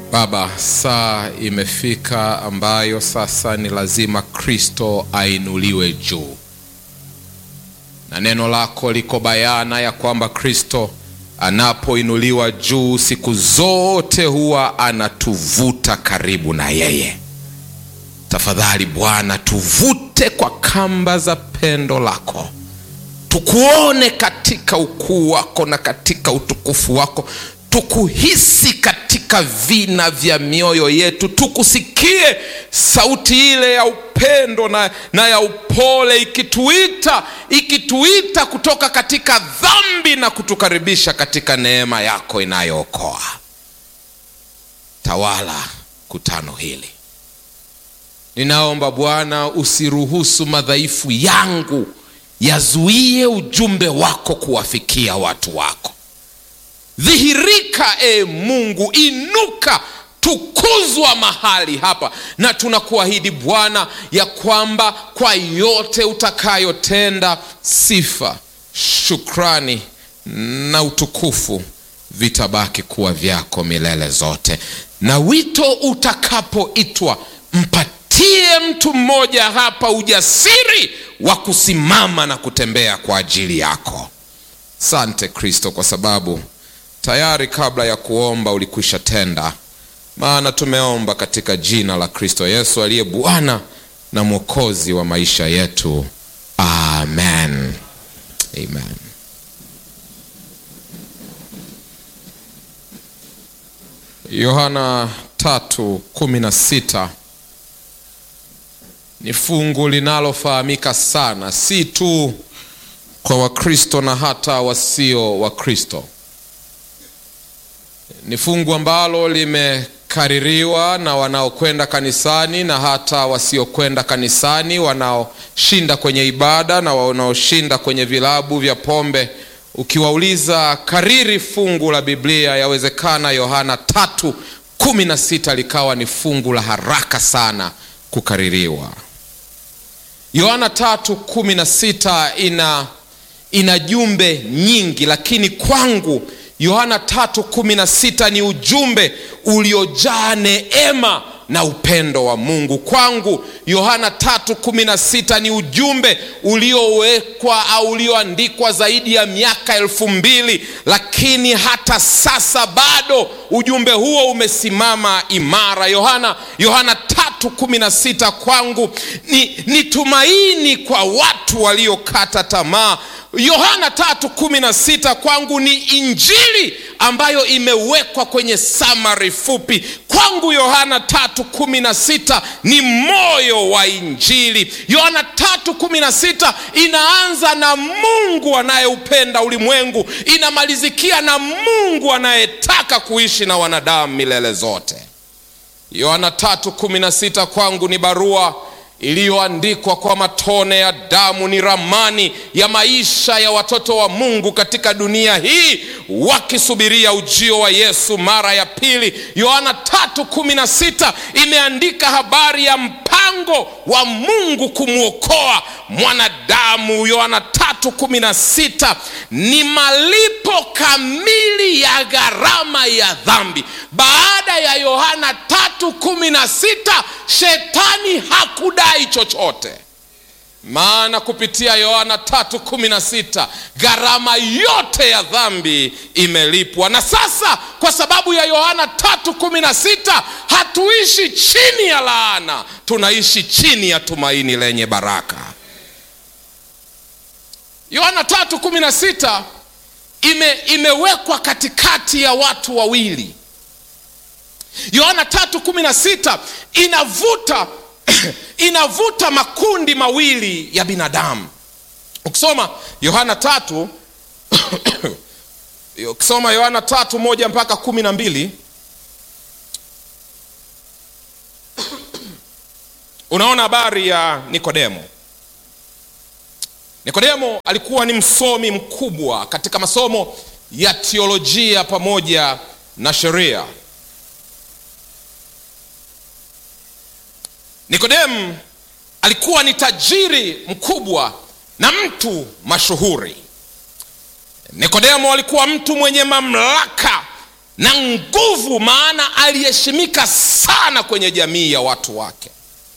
Baba, saa imefika ambayo sasa ni lazima Kristo ainuliwe juu, na neno lako liko bayana ya kwamba Kristo anapoinuliwa juu siku zote huwa anatuvuta karibu na yeye. Tafadhali Bwana, tuvute kwa kamba za pendo lako, tukuone katika ukuu wako na katika utukufu wako, tukuhisi katika vina vya mioyo yetu, tukusikie sauti ile ya upendo na, na ya upole ikituita ikituita kutoka katika dhambi na kutukaribisha katika neema yako inayookoa. Tawala kutano hili. Ninaomba Bwana, usiruhusu madhaifu yangu yazuie ujumbe wako kuwafikia watu wako. Dhihirika e Mungu, inuka, tukuzwa mahali hapa, na tunakuahidi Bwana ya kwamba kwa yote utakayotenda, sifa, shukrani na utukufu vitabaki kuwa vyako milele zote, na wito utakapoitwa mpatie mtu mmoja hapa ujasiri wa kusimama na kutembea kwa ajili yako. Sante Kristo, kwa sababu tayari kabla ya kuomba ulikwisha tenda, maana tumeomba katika jina la Kristo Yesu aliye Bwana na Mwokozi wa maisha yetu, amen. Amen. Yohana tatu kumi na sita ni fungu linalofahamika sana, si tu kwa Wakristo na hata wasio Wakristo. Ni fungu ambalo limekaririwa na wanaokwenda kanisani na hata wasiokwenda kanisani, wanaoshinda kwenye ibada na wanaoshinda kwenye vilabu vya pombe. Ukiwauliza kariri fungu la Biblia, yawezekana Yohana tatu kumi na sita likawa ni fungu la haraka sana kukaririwa. Yohana tatu kumi na sita ina ina jumbe nyingi, lakini kwangu Yohana tatu kumi na sita ni ujumbe uliojaa neema na upendo wa Mungu. Kwangu Yohana tatu kumi na sita ni ujumbe uliowekwa au ulioandikwa zaidi ya miaka elfu mbili lakini hata sasa bado ujumbe huo umesimama imara. Yohana Yohana tatu kumi na sita kwangu ni, ni tumaini kwa watu waliokata tamaa. Yohana tatu kumi na sita kwangu ni injili ambayo imewekwa kwenye samari fupi. Kwangu Yohana tatu kumi na sita ni moyo wa injili. Yohana tatu kumi na sita inaanza na Mungu anayeupenda ulimwengu, inamalizikia na Mungu anayetaka kuishi na wanadamu milele zote. Yohana tatu kumi na sita kwangu ni barua iliyoandikwa kwa matone ya damu, ni ramani ya maisha ya watoto wa Mungu katika dunia hii wakisubiria ujio wa Yesu mara ya pili. Yohana tatu kumi na sita imeandika habari ya mpango wa Mungu kumwokoa mwanadamu. Yohana tatu kumi na sita ni malipo kamili ya gharama ya dhambi. Baada ya Yohana tatu kumi na sita shetani hakudai chochote, maana kupitia Yohana tatu kumi na sita gharama yote ya dhambi imelipwa. Na sasa kwa sababu ya Yohana tatu kumi na sita hatuishi chini ya laana, tunaishi chini ya tumaini lenye baraka. Yohana tatu kumi na sita ime, imewekwa katikati ya watu wawili. Yohana tatu kumi na sita inavuta inavuta makundi mawili ya binadamu. Ukisoma Yohana tatu ukisoma Yohana tatu moja mpaka kumi na mbili unaona habari ya Nikodemo. Nikodemo alikuwa ni msomi mkubwa katika masomo ya teolojia pamoja na sheria. Nikodemu alikuwa ni tajiri mkubwa na mtu mashuhuri. Nikodemo alikuwa mtu mwenye mamlaka na nguvu maana aliheshimika sana kwenye jamii ya watu wake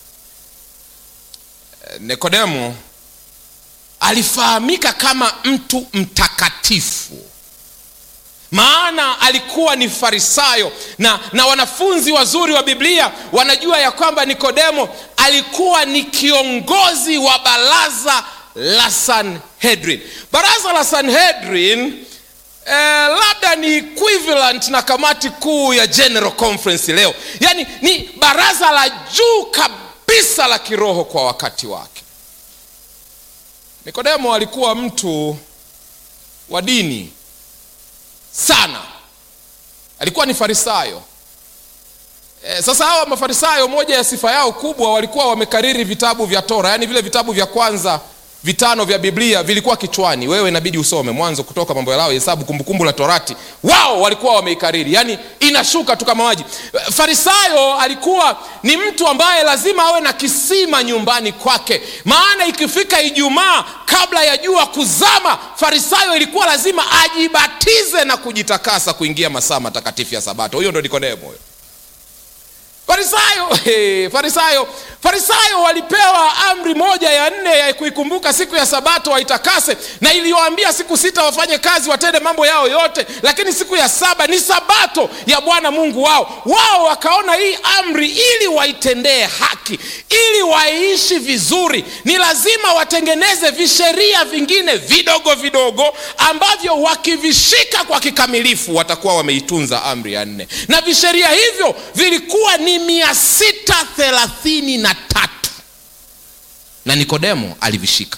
nikodemo alifahamika kama mtu mtakatifu maana alikuwa ni farisayo na, na wanafunzi wazuri wa biblia wanajua ya kwamba nikodemo alikuwa ni kiongozi wa baraza la sanhedrin baraza la sanhedrin eh, labda ni equivalent na kamati kuu ya general conference leo yaani ni baraza la juu kabisa la kiroho kwa wakati wake nikodemo alikuwa mtu wa dini sana alikuwa ni farisayo e, sasa hawa mafarisayo moja ya sifa yao kubwa walikuwa wamekariri vitabu vya tora yaani vile vitabu vya kwanza vitano vya biblia vilikuwa kichwani wewe inabidi usome mwanzo kutoka mambo ya lao hesabu kumbukumbu la torati wao walikuwa wameikariri yaani inashuka tu kama maji farisayo alikuwa ni mtu ambaye lazima awe na kisima nyumbani kwake maana ikifika ijumaa kabla ya jua kuzama farisayo ilikuwa lazima ajibatize na kujitakasa kuingia masaa matakatifu ya sabato huyo ndo nikodemo huyo farisayo hey, farisayo farisayo walipewa amri moja ya nne ya kuikumbuka siku ya sabato waitakase na iliyoambia siku sita wafanye kazi watende mambo yao yote lakini siku ya saba ni sabato ya bwana mungu wao wao wakaona hii amri ili waitendee haki ili waiishi vizuri ni lazima watengeneze visheria vingine vidogo vidogo ambavyo wakivishika kwa kikamilifu watakuwa wameitunza amri ya nne na visheria hivyo vilikuwa ni mia sita thelathini na tatu na nikodemo alivishika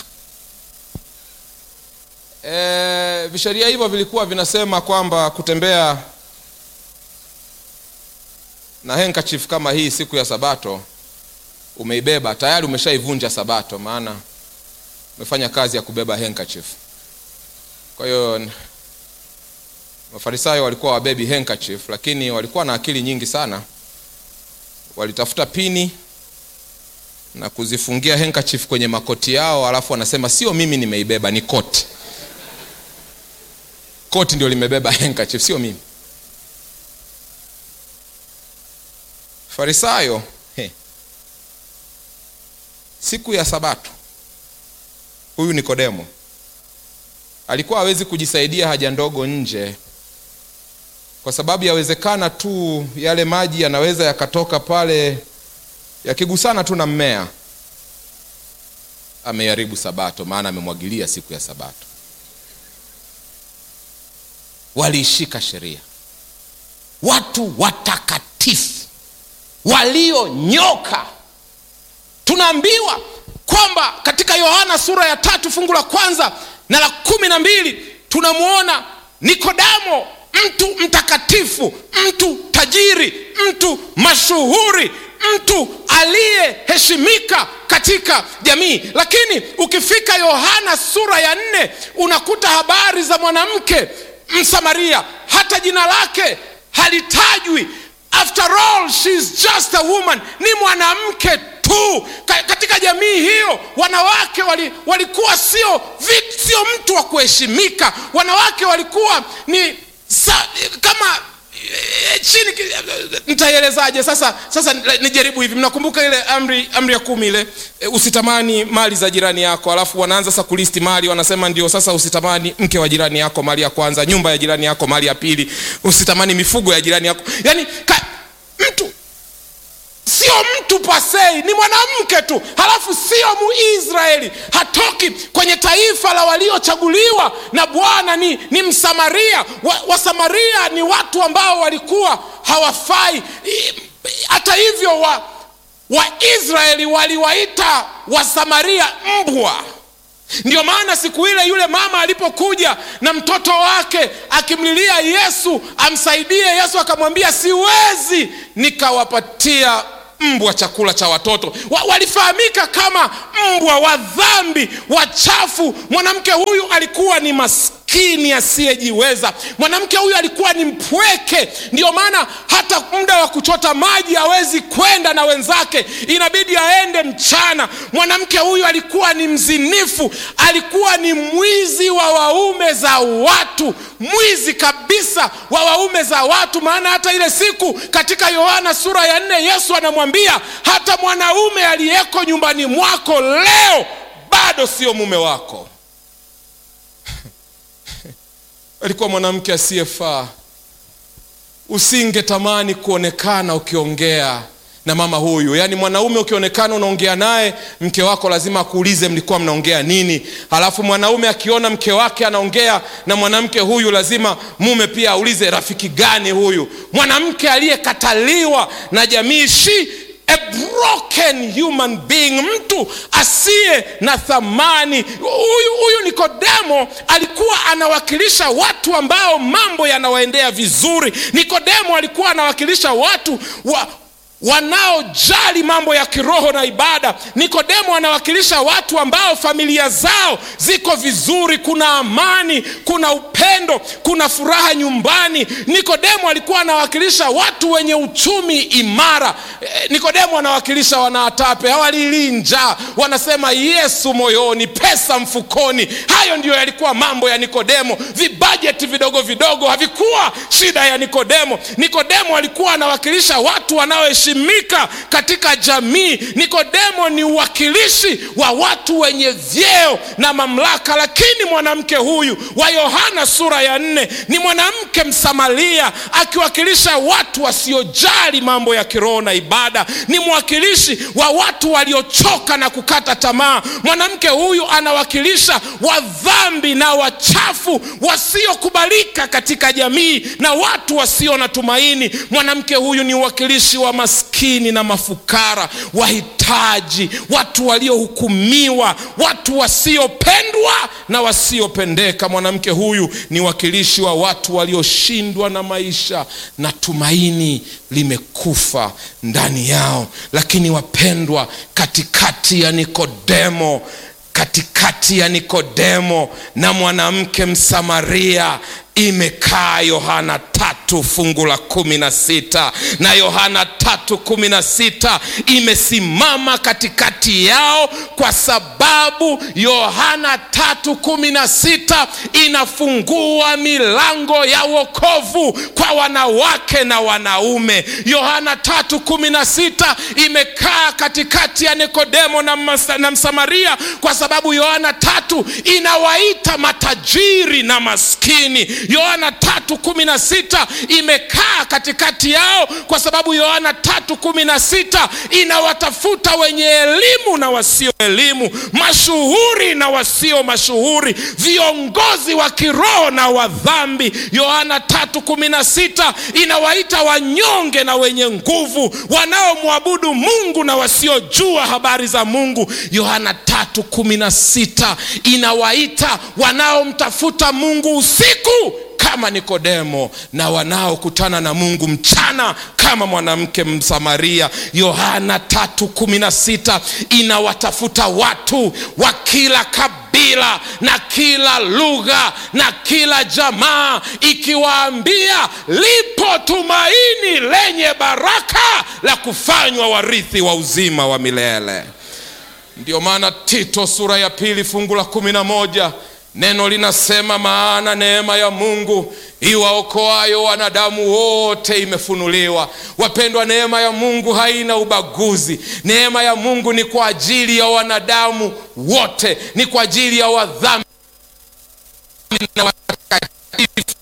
e, visheria hivyo vilikuwa vinasema kwamba kutembea na handkerchief kama hii siku ya sabato umeibeba tayari umeshaivunja sabato maana umefanya kazi ya kubeba handkerchief kwa hiyo mafarisayo walikuwa wabebi handkerchief lakini walikuwa na akili nyingi sana walitafuta pini na kuzifungia handkerchief kwenye makoti yao alafu wanasema sio mimi nimeibeba ni koti koti ndio limebeba handkerchief sio mimi farisayo he. siku ya sabato huyu nikodemo alikuwa hawezi kujisaidia haja ndogo nje kwa sababu yawezekana tu yale maji yanaweza yakatoka pale yakigusana tu na mmea ameharibu sabato maana amemwagilia siku ya sabato waliishika sheria watu watakatifu walionyoka tunaambiwa kwamba katika yohana sura ya tatu fungu la kwanza na la kumi na mbili tunamwona nikodamo mtu mtakatifu mtu tajiri mtu mashuhuri mtu aliyeheshimika katika jamii lakini ukifika yohana sura ya nne unakuta habari za mwanamke msamaria hata jina lake halitajwi after all she is just a woman ni mwanamke tu Ka, katika jamii hiyo wanawake wali, walikuwa sio sio mtu wa kuheshimika wanawake walikuwa ni sa, kama e, chini nitaielezaje sasa sasa nijaribu hivi mnakumbuka ile amri amri ya kumi ile e, usitamani mali za jirani yako alafu wanaanza sasa kulisti mali wanasema ndio sasa usitamani mke wa jirani yako mali ya kwanza nyumba ya jirani yako mali ya pili usitamani mifugo ya jirani yako yaani ka, mtu sio mtu pasei ni mwanamke tu halafu sio muisraeli hatoki kwenye taifa la waliochaguliwa na bwana ni, ni msamaria wasamaria wa ni watu ambao walikuwa hawafai hata hivyo wa waisraeli waliwaita wasamaria mbwa ndio maana siku ile yule mama alipokuja na mtoto wake akimlilia yesu amsaidie yesu akamwambia siwezi nikawapatia mbwa chakula cha watoto wa, walifahamika kama mbwa wa dhambi wachafu mwanamke huyu alikuwa ni maskini maskini asiyejiweza. Mwanamke huyu alikuwa ni mpweke, ndio maana hata muda wa kuchota maji hawezi kwenda na wenzake, inabidi aende mchana. Mwanamke huyu alikuwa ni mzinifu, alikuwa ni mwizi wa waume za watu, mwizi kabisa wa waume za watu. Maana hata ile siku katika Yohana sura ya nne Yesu anamwambia hata mwanaume aliyeko nyumbani mwako leo bado sio mume wako. alikuwa mwanamke asiyefaa. Usingetamani kuonekana ukiongea na mama huyu. Yaani mwanaume ukionekana unaongea naye, mke wako lazima akuulize mlikuwa mnaongea nini. Halafu mwanaume akiona mke wake anaongea na mwanamke huyu, lazima mume pia aulize rafiki gani huyu. Mwanamke aliyekataliwa na jamii, she a broken human being, mtu asiye na thamani. Huyu huyu Nikodemo alikuwa anawakilisha watu ambao mambo yanawaendea vizuri. Nikodemo alikuwa anawakilisha watu wa, wanaojali mambo ya kiroho na ibada. Nikodemo anawakilisha watu ambao familia zao ziko vizuri, kuna amani, kuna upendo, kuna furaha nyumbani. Nikodemo alikuwa anawakilisha watu wenye uchumi imara. Eh, Nikodemo anawakilisha wanaatape, hawalilii njaa, wanasema Yesu moyoni, pesa mfukoni. Hayo ndiyo yalikuwa mambo ya Nikodemo. Vibajeti vidogo vidogo havikuwa shida ya Nikodemo. Nikodemo alikuwa anawakilisha watu wanaoheshimika katika jamii. Nikodemo ni uwakilishi wa watu wenye vyeo na mamlaka, lakini mwanamke huyu wa Yohana sura ya nne ni mwanamke Msamaria akiwakilisha watu wasiojali mambo ya kiroho na ibada. Ni mwakilishi wa watu waliochoka na kukata tamaa. Mwanamke huyu anawakilisha wadhambi na wachafu wasiokubalika katika jamii na watu wasio na tumaini. Mwanamke huyu ni uwakilishi wa maskini na mafukara, wahitaji, watu waliohukumiwa, watu wasiopendwa na wasiopendeka. Mwanamke huyu ni wakilishi wa watu walioshindwa na maisha na tumaini limekufa ndani yao. Lakini wapendwa, katikati ya Nikodemo katikati ya Nikodemo na mwanamke Msamaria imekaa Yohana tatu fungu la kumi na sita na Yohana tatu kumi na sita imesimama katikati yao kwa sababu Yohana tatu kumi na sita inafungua milango ya wokovu kwa wanawake na wanaume. Yohana tatu kumi na sita imekaa katikati ya Nikodemo na, masa, na Msamaria kwa sababu Yohana tatu inawaita matajiri na maskini. Yohana tatu kumi na sita imekaa katikati yao kwa sababu Yohana tatu kumi na sita inawatafuta wenye elimu na wasio elimu, mashuhuri na wasio mashuhuri, viongozi wa kiroho na wa dhambi. Yohana tatu kumi na sita inawaita wanyonge na wenye nguvu, wanaomwabudu Mungu na wasiojua habari za Mungu. Yohana tatu kumi na sita inawaita wanaomtafuta Mungu usiku kama Nikodemo na wanaokutana na Mungu mchana kama mwanamke Msamaria. Yohana tatu kumi na sita inawatafuta watu wa kila kabila na kila lugha na kila jamaa, ikiwaambia lipo tumaini lenye baraka la kufanywa warithi wa uzima wa milele. Ndiyo maana Tito sura ya pili fungu la kumi na moja neno linasema, maana neema ya Mungu iwaokoayo wanadamu wote imefunuliwa. Wapendwa, neema ya Mungu haina ubaguzi. Neema ya Mungu ni kwa ajili ya wanadamu wote, ni kwa ajili ya wadhambi na watakatifu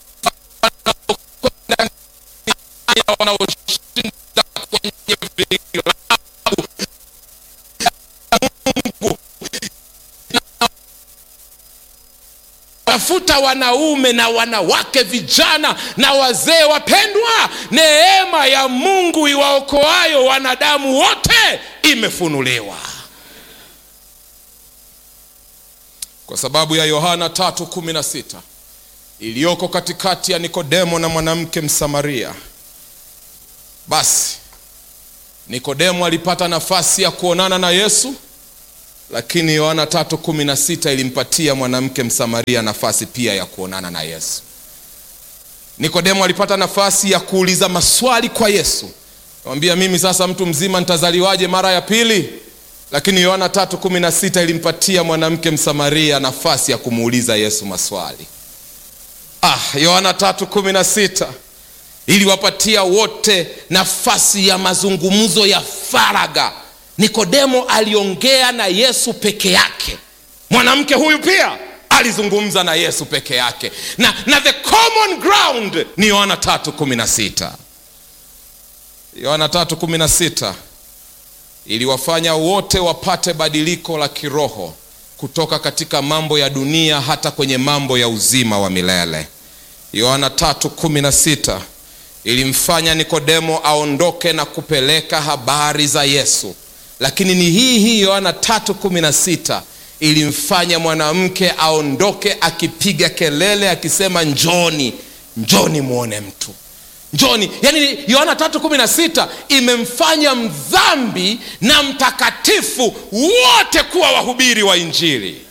wanaoshinda kwenye vilabu tafuta wanaume na wanawake, vijana na wazee. Wapendwa, neema ya Mungu iwaokoayo wanadamu wote imefunuliwa kwa sababu ya Yohana tatu kumi na sita iliyoko katikati ya Nikodemo na mwanamke Msamaria. Basi Nikodemo alipata nafasi ya kuonana na Yesu lakini yohana tatu kumi na sita ilimpatia mwanamke msamaria nafasi pia ya kuonana na yesu nikodemo alipata nafasi ya kuuliza maswali kwa yesu mwambia mimi sasa mtu mzima nitazaliwaje mara ya pili lakini yohana tatu kumi na sita ilimpatia mwanamke msamaria nafasi ya kumuuliza yesu maswali ah, yohana tatu kumi na sita iliwapatia wote nafasi ya mazungumzo ya faraga nikodemo aliongea na yesu peke yake mwanamke huyu pia alizungumza na yesu peke yake na, na the common ground ni yohana tatu kumi na sita yohana tatu kumi na sita iliwafanya wote wapate badiliko la kiroho kutoka katika mambo ya dunia hata kwenye mambo ya uzima wa milele yohana tatu kumi na sita ilimfanya nikodemo aondoke na kupeleka habari za yesu lakini ni hii hii yohana tatu kumi na sita ilimfanya mwanamke aondoke akipiga kelele akisema njoni njoni mwone mtu njoni yani yohana tatu kumi na sita imemfanya mdhambi na mtakatifu wote kuwa wahubiri wa injili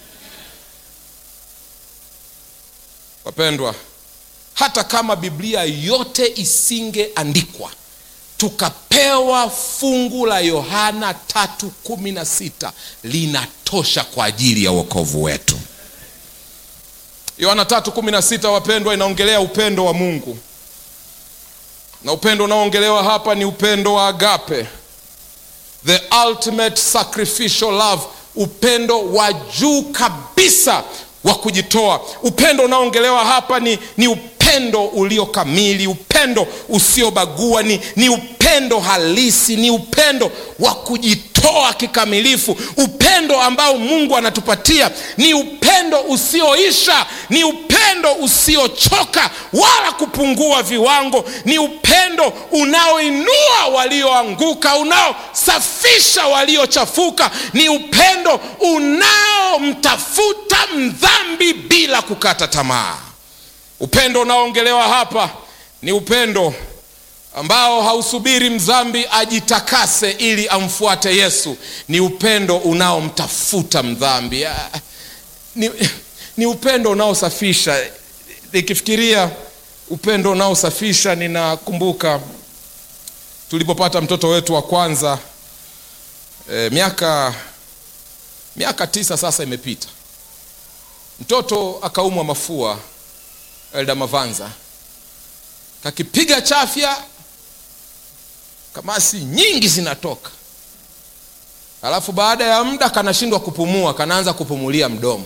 wapendwa hata kama biblia yote isingeandikwa tukapewa fungu la yohana tatu kumi na sita linatosha kwa ajili ya uokovu wetu yohana tatu kumi na sita wapendwa inaongelea upendo wa mungu na upendo unaoongelewa hapa ni upendo wa agape the ultimate sacrificial love upendo wa juu kabisa wa kujitoa upendo unaoongelewa hapa ni, ni upendo ulio kamili upendo usiobagua ni, ni upendo halisi ni upendo wa kujitoa kikamilifu upendo ambao mungu anatupatia ni upendo usioisha ni upendo usiochoka wala kupungua viwango ni upendo unaoinua walioanguka unaosafisha waliochafuka ni upendo unaomtafuta mdhambi bila kukata tamaa upendo unaoongelewa hapa ni upendo ambao hausubiri mdhambi ajitakase ili amfuate yesu ni upendo unaomtafuta mdhambi ni, ni upendo unaosafisha nikifikiria upendo unaosafisha ninakumbuka tulipopata mtoto wetu wa kwanza e, miaka miaka tisa sasa imepita mtoto akaumwa mafua elda mavanza kakipiga chafya kamasi nyingi zinatoka alafu baada ya muda kanashindwa kupumua kanaanza kupumulia mdomo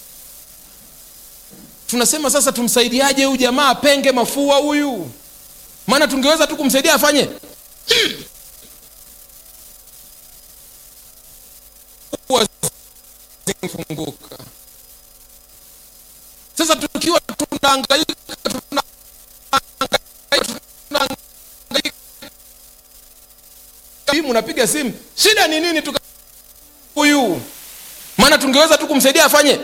tunasema sasa tumsaidiaje huyu jamaa apenge mafua huyu maana tungeweza tu kumsaidia afanye funguka sasa tukiwa tunaangaika mnapiga simu shida ni nini tuka huyu maana tungeweza tu kumsaidia afanye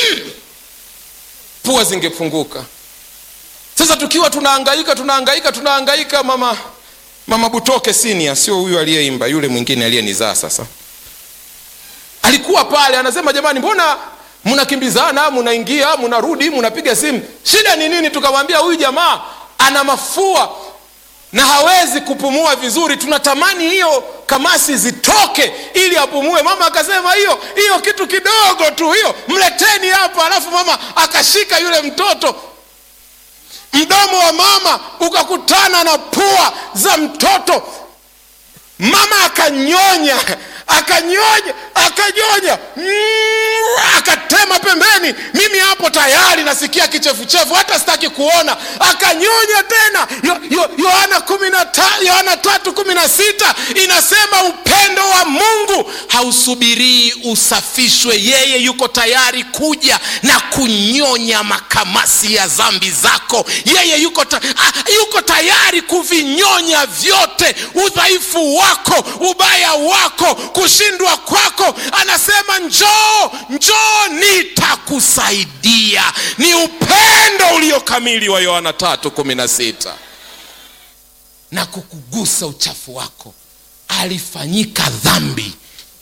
pua zingefunguka sasa tukiwa tunaangaika tunaangaika tunaangaika mama mama butoke sinia sio huyu aliyeimba yule mwingine aliyenizaa sasa alikuwa pale anasema jamani mbona mnakimbizana mnaingia mnarudi mnapiga simu shida ni nini tukamwambia huyu jamaa ana mafua na hawezi kupumua vizuri tunatamani hiyo kamasi zitoke ili apumue mama akasema hiyo hiyo kitu kidogo tu hiyo mleteni hapa alafu mama akashika yule mtoto mdomo wa mama ukakutana na pua za mtoto mama akanyonya akanyonya akanyonya mm, akatema pembeni mimi hapo tayari nasikia kichefuchefu hata sitaki kuona akanyonya tena yohana kumi na yohana tatu kumi na sita inasema upendo wa mungu hausubirii usafishwe yeye yuko tayari kuja na kunyonya makamasi ya zambi zako yeye yuko, ta, a, yuko tayari kuvinyonya vyote udhaifu wako ubaya wako kushindwa kwako anasema njoo njoo nitakusaidia ni upendo uliokamili wa yohana tatu kumi na sita na kukugusa uchafu wako alifanyika dhambi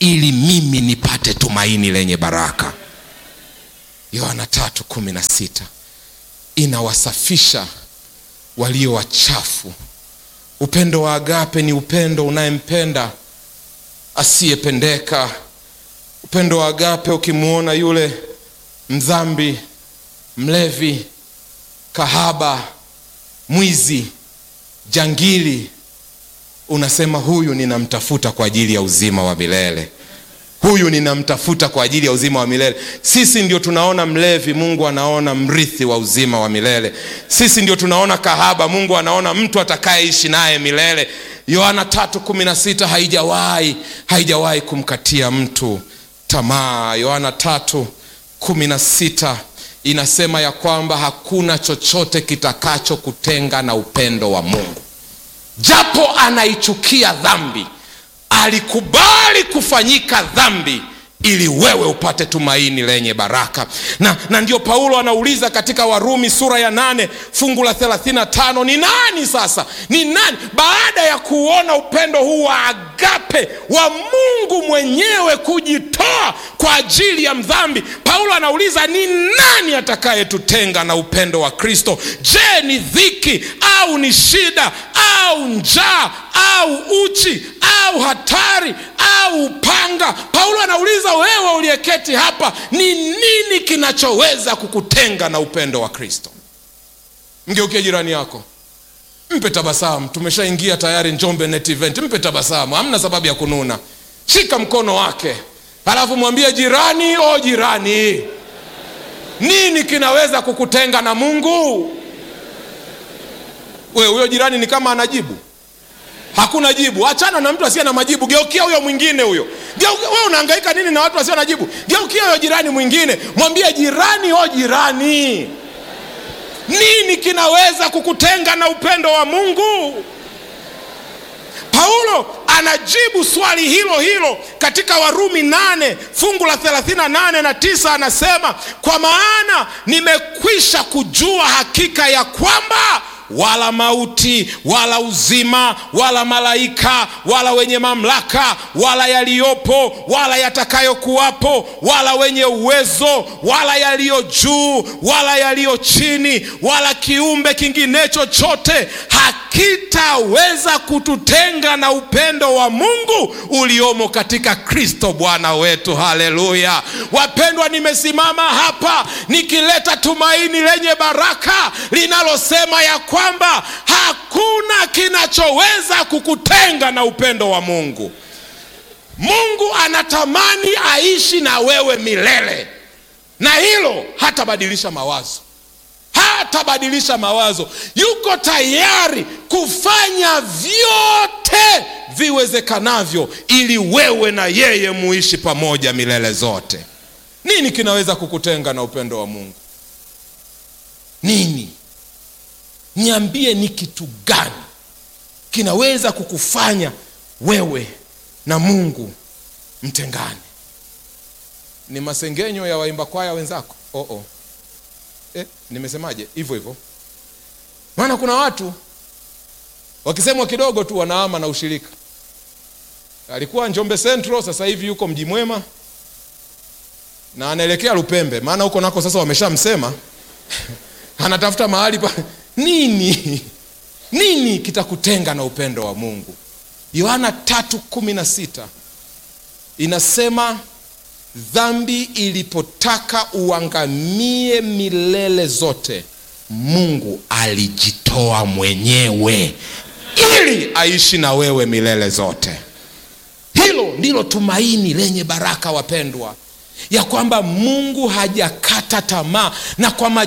ili mimi nipate tumaini lenye baraka yohana tatu kumi na sita inawasafisha walio wachafu upendo wa agape ni upendo unayempenda asiyependeka upendo wa agape ukimwona yule mdhambi mlevi kahaba mwizi jangili unasema huyu ninamtafuta kwa ajili ya uzima wa milele huyu ninamtafuta kwa ajili ya uzima wa milele sisi ndio tunaona mlevi mungu anaona mrithi wa uzima wa milele sisi ndio tunaona kahaba mungu anaona mtu atakayeishi naye milele yohana tatu kumi na sita haijawahi haijawahi kumkatia mtu tamaa yohana tatu kumi na sita inasema ya kwamba hakuna chochote kitakachokutenga na upendo wa mungu japo anaichukia dhambi alikubali kufanyika dhambi ili wewe upate tumaini lenye baraka na, na ndio paulo anauliza katika warumi sura ya nane fungu la 35 ni nani sasa ni nani baada ya kuona upendo huu wa agape wa mungu mwenyewe kujitoa kwa ajili ya mdhambi paulo anauliza ni nani atakayetutenga na upendo wa kristo je ni dhiki au ni shida au njaa au uchi au hatari au upanga paulo anauliza wewe uliyeketi hapa ni nini kinachoweza kukutenga na upendo wa kristo mgeukie jirani yako mpe tabasamu tumeshaingia tayari njombe net event mpe tabasamu hamna sababu ya kununa shika mkono wake halafu mwambie jirani o jirani nini kinaweza kukutenga na mungu we huyo jirani ni kama anajibu hakuna jibu achana na mtu asiye na majibu geukia huyo mwingine huyo we unahangaika nini na watu wasio na jibu geukia huyo jirani mwingine mwambie jirani o jirani nini kinaweza kukutenga na upendo wa mungu paulo anajibu swali hilo hilo katika warumi 8 fungu la 38 na 9 anasema kwa maana nimekwisha kujua hakika ya kwamba wala mauti wala uzima wala malaika wala wenye mamlaka wala yaliyopo wala yatakayokuwapo wala wenye uwezo wala yaliyo juu wala yaliyo chini wala kiumbe kingine chochote hakitaweza kututenga na upendo wa mungu uliomo katika kristo bwana wetu haleluya wapendwa nimesimama hapa nikileta tumaini lenye baraka linalosema ya kwamba hakuna kinachoweza kukutenga na upendo wa mungu mungu anatamani aishi na wewe milele na hilo hatabadilisha mawazo hatabadilisha mawazo yuko tayari kufanya vyote viwezekanavyo ili wewe na yeye muishi pamoja milele zote nini kinaweza kukutenga na upendo wa mungu nini niambie ni kitu gani kinaweza kukufanya wewe na mungu mtengane ni masengenyo ya waimba kwaya wenzako oh -oh. Eh, nimesemaje hivyo hivyo maana kuna watu wakisemwa kidogo tu wanaama na ushirika alikuwa njombe central sasa hivi yuko mji mwema na anaelekea lupembe maana huko nako sasa wameshamsema anatafuta mahali pa nini nini kitakutenga na upendo wa mungu yohana tatu kumi na sita inasema dhambi ilipotaka uangamie milele zote mungu alijitoa mwenyewe ili aishi na wewe milele zote hilo ndilo tumaini lenye baraka wapendwa ya kwamba mungu hajakata tamaa na kwa